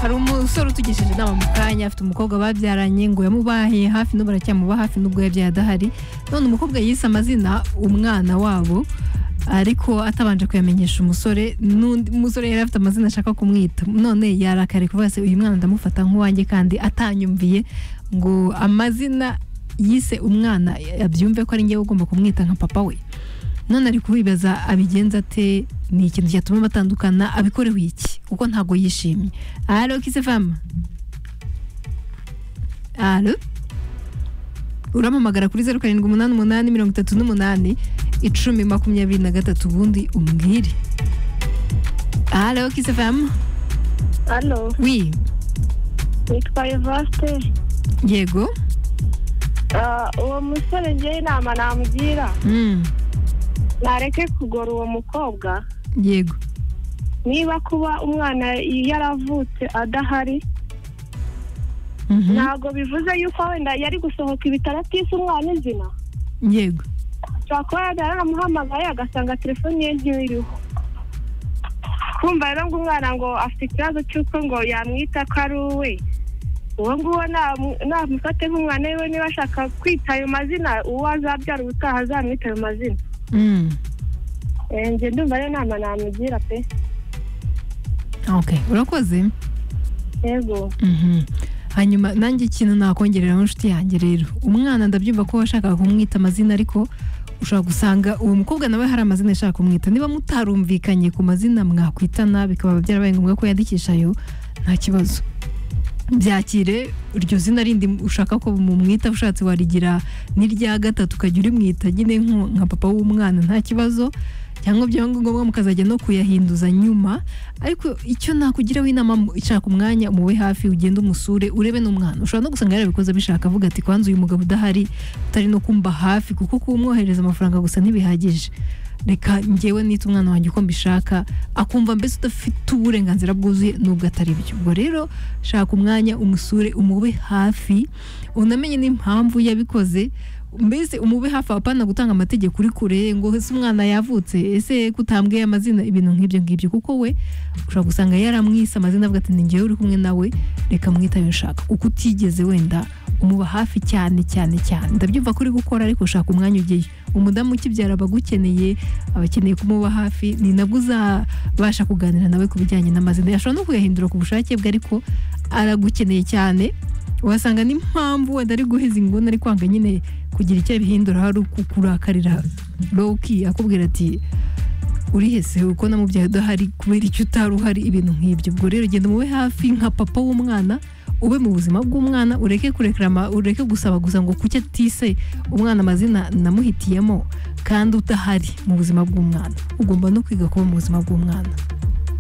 hari umusore utugishije inama mu kanya afite umukobwa babyaranye ngo yamubahiye hafi n'ubu aracyamuba hafi n'ubwo yabyaye adahari none umukobwa yise amazina umwana wabo ariko atabanje kuyamenyesha umusore n'undi umusore yari afite amazina ashaka kumwita none yarakare kuvuga se uyu mwana ndamufata nk'uwanjye kandi atanyumviye ngo amazina yise umwana abyumve ko ari ngewe ugomba kumwita nka papa we none ari kubibaza abigenza ate ni ikintu cyatuma batandukana abikoreho iki kuko ntabwo yishimye alo kise fama alo uramamagara kuri zeru karindwi umunani umunani mirongo itatu n'umunani icumi makumyabiri na gatatu ubundi umbwire alo kise fama hano wi nitwa evaste yego Ah, uwo musore ngewe inama namugira Mm, nareke kugora uwo mukobwa yego niba kuba umwana yaravutse adahari Mhm, ntabwo bivuze yuko wenda yari gusohoka ibitaro atise umwana izina yego ashobora kuba yaramuhamagaye agasanga telefone ye ntiriho kumva rero ngo umwana ngo afite ikibazo cy'uko ngo yamwita ko ari uwe uwo nguwo namu- namufate nk'umwana wiwe niba ashaka kwita ayo mazina uwo azabyara ubutaha azamwita ayo mazina Mm, Eh, njye ndumva ariyo nama namugira pe okay urakoze yego Mhm. hanyuma nanjye ikintu nakongereraho inshuti yanjye rero umwana ndabyumva ko washakaga kumwita amazina ariko ushobora gusanga uwo mukobwa nawe hari amazina yashaka kumwita niba mutarumvikanye ku mazina mwakwitana bikaba byarabaye ngombwa ko yandikisha ayo nta kibazo byakire iryo zina rindi ushaka ko mumwita ushatse warigira n'irya gatatu ukajya urimwita nyine nko- nka papa w'umwana nta kibazo cyangwa byaba ngombwa mukazajya no kuyahinduza nyuma ariko icyo nakugiraho inama mu- ishaka umwanya umube hafi ugende umusure urebe n'umwana ushobora no gusanga yarabikoze abishaka avuga ati kwanza uyu mugabo udahari utari no kumba hafi kuko kumwohereza amafaranga gusa ntibihagije reka ngewe nita umwana wanjye uko mbishaka akumva mbese udafite uburenganzira bwuzuye nubwo atari byo ubwo rero shaka umwanya umusure umube hafi unamenye n'impamvu yabikoze mbese umube hafi apana gutanga amategeko uri kure ngo ese umwana yavutse ese kutambwiye amazina ibintu nk'ibyo ngibyo kuko we ushobora gusanga yaramwise amazina avuga ati ni ngewe uri kumwe nawe reka mwita ayo ushaka kuko utigeze wenda umuba hafi cyane cyane cyane ndabyumva ko uri gukora ariko shaka umwanya ugeyo umudamu ukibyara aba agukeneye aba akeneye kumuba hafi ni nabwo uzabasha kuganira nawe ku bijyanye n'amazina yashobora no kuyahindura ku bushake bwe ariko aragukeneye cyane wasanga n'impamvu wenda ari guheza inguni ari kwanga nyine kugira icyo bihindura hari ukurakarira loki akubwira ati urihese uko namubyaye udahari kubera icyo utari uhari ibintu nk'ibyo ubwo rero genda umube hafi nka papa w'umwana ube mu buzima bw'umwana ureke kurekera ama- ureke gusaba gusa ngo kuki atise umwana amazina namuhitiyemo kandi udahari mu buzima bw'umwana ugomba no kwiga kuba mu buzima bw'umwana